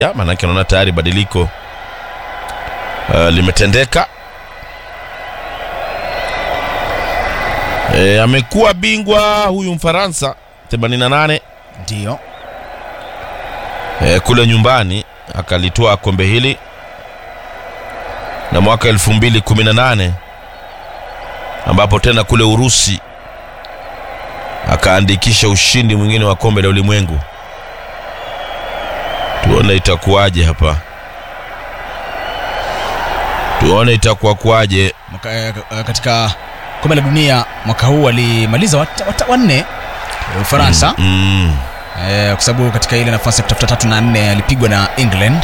ya, maanake naona tayari badiliko uh, limetendeka. E, amekuwa bingwa huyu Mfaransa 88 Ndio. e, kule nyumbani akalitoa kombe hili na mwaka 2018 ambapo tena kule Urusi akaandikisha ushindi mwingine wa kombe la ulimwengu. Tuone itakuwaje hapa, tuone itakuwa kwaje. Mwaka, eh, katika kombe la dunia mwaka huu walimaliza wat- wat- wanne eh, Ufaransa Mm, eh, kwa sababu katika ile nafasi ya kutafuta tatu na nne alipigwa na England.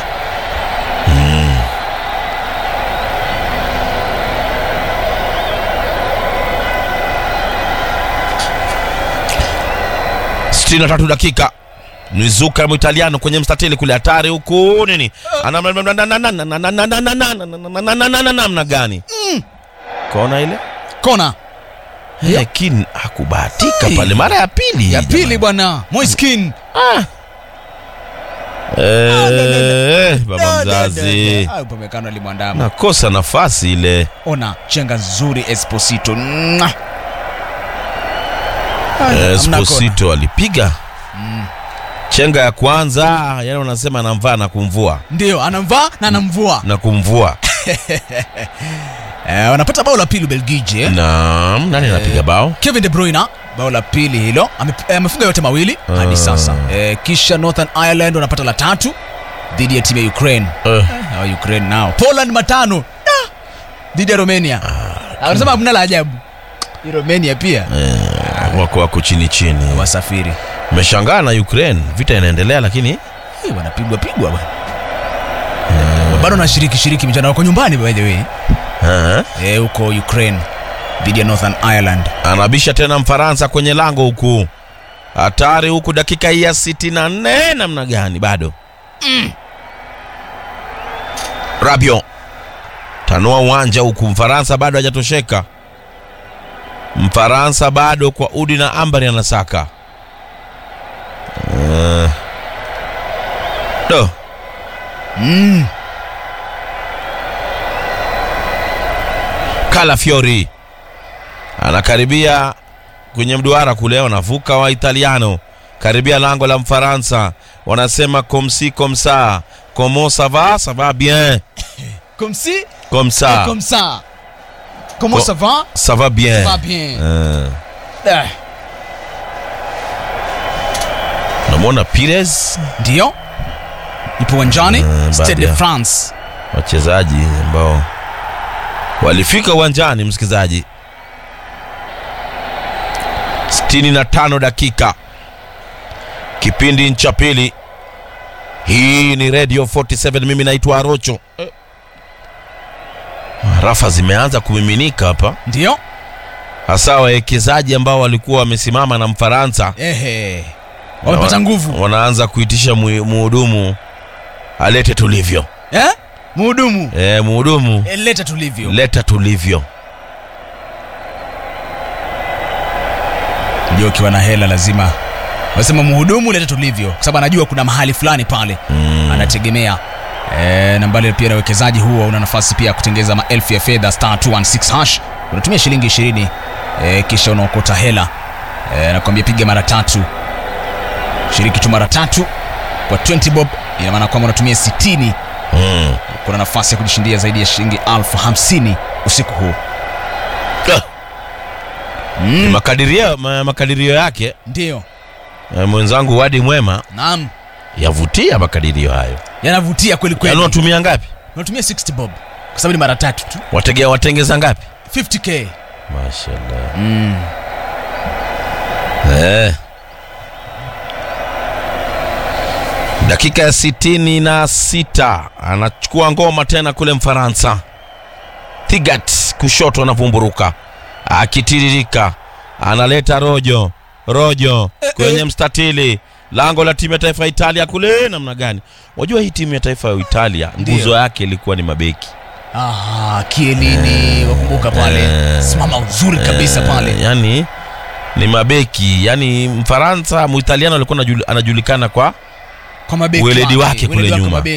sitini na tatu dakika Nizuka Mwitaliano kwenye mstatili kule, hatari huku nini, namna gani kona ile Kona lakini hakubahatika Hey. pale mara ya pili ya pili jamani. bwana Moiskin. Ah. Eh, baba mzazi Ah, Upamecano alimwandama. nakosa nafasi ile Ona chenga nzuri Esposito. Mwah. Ah, Eh, hamna kona. Esposito alipiga chenga ya kwanza, yani wanasema anamvaa na kumvua Ndio anamvaa na anamvua. na kumvua. Eh, wanapata bao la pili Ubelgiji. eh. Naam, nani anapiga bao? Kevin De Bruyne bao la pili hilo Ame- eh, amefunga yote mawili hadi Ah. sasa eh, kisha Northern Ireland wanapata la tatu dhidi ya timu ya Ukraine Eh, Hawa Ukraine nao Poland matano Ah! dhidi ya Romania wanasema hamna la ajabu Hii Romania pia eh, wako wako chini chini. wasafiri Meshangaa na Ukraine, vita inaendelea, lakini Eh, wanapigwa pigwa bwana bado wanashiriki shiriki michano wako nyumbani by the way eh, eh, huko Ukraine dhidi ya Northern Ireland anabisha tena Mfaransa kwenye lango huku, hatari huku, dakika hii ya 64 namna gani bado Rabio tanua uwanja huku, Mfaransa bado hajatosheka. Mfaransa bado kwa udi na ambari anasaka Eh. do mm. Calafiori anakaribia kwenye mduara kule, wanavuka wa Italiano karibia lango la Mfaransa, wanasema komsi komsa comment ça va ça va bien comme si comme ça comme ça comment Co- ça va ça va bien va bien Eh, Ah. unamwona Pires, ndio ipo uwanjani Mm, Stade baadhi de ya- France wachezaji ambao walifika uwanjani, msikilizaji. 65 dakika kipindi cha pili. Hii ni Radio 47, mimi naitwa Arocho. Eh. Rafa zimeanza kumiminika hapa, ndio hasa wawekezaji ambao walikuwa wamesimama na Mfaransa ehe wamepata Wana- nguvu wanaanza kuitisha mu- muhudumu alete tulivyo. eh? muhudumu Eh, muhudumu Eh, leta tulivyo leta tulivyo. ndio ukiwa na hela lazima wasema muhudumu leta tulivyo kwa sababu anajua kuna mahali fulani pale Mm. anategemea e, na mbali pia na uwekezaji huo una nafasi pia ya kutengeza maelfu ya fedha star 216 hash unatumia shilingi 20 e, kisha unaokota hela e, nakwambia piga mara tatu shiriki tu mara tatu kwa 20 bob ina maana kwamba unatumia 60 Mm. kuna nafasi ya kujishindia zaidi ya shilingi elfu hamsini usiku huu Ah. Ni makadirio, ma, makadirio yake ndio eh, mwenzangu Wadi Mwema naam yavutia makadirio hayo. yanavutia kweli Yaani kweli unatumia ngapi? unatumia 60 bob kwa sababu ni mara tatu tu Wategea watengeza ngapi? 50k Mashallah. mm. Eh. Dakika ya sitini na sita anachukua ngoma tena kule Mfaransa. Thigat kushoto anavumburuka akitiririka, analeta rojo rojo kwenye mstatili lango la timu ya taifa ya Italia kule. Namna gani? Wajua hii timu ya taifa ya Italia nguzo Ndio. yake ilikuwa ni mabeki Ah, kielini wakumbuka pale Eh. simama uzuri kabisa Eh, pale yani ni mabeki yani Mfaransa Muitaliano alikuwa anajul- anajulikana kwa kwa mabeki Weledi wake kule Weledi nyuma. mabeki.